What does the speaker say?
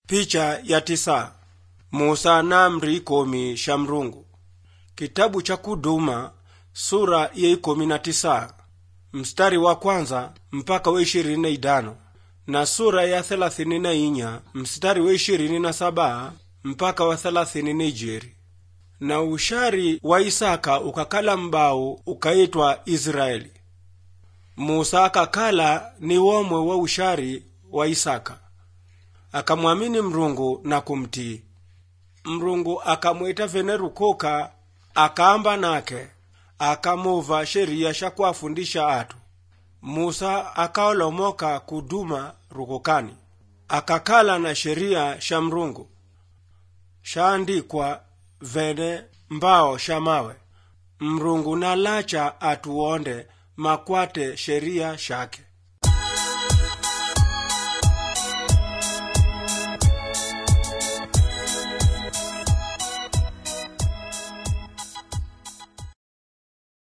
picha ya tisa musa na amri ikomi sha mrungu kitabu cha kuduma sura ya ikomi na tisa mstari wa kwanza mpaka wa ishirini na idano na sura ya thelathini na inya mstari wa ishirini na saba mpaka wa thelathini na ijeri na ushari wa isaka ukakala mbau ukaitwa israeli musa akakala ni womwe wa ushari wa isaka akamwamini mrungu na kumtii mrungu akamwita vene rukoka akaamba nake akamuva sheria sha kuafundisha atu musa akaolomoka kuduma rukokani akakala na sheria sha mrungu shaandikwa vene mbao sha mawe mrungu nalacha atuonde makwate sheria shake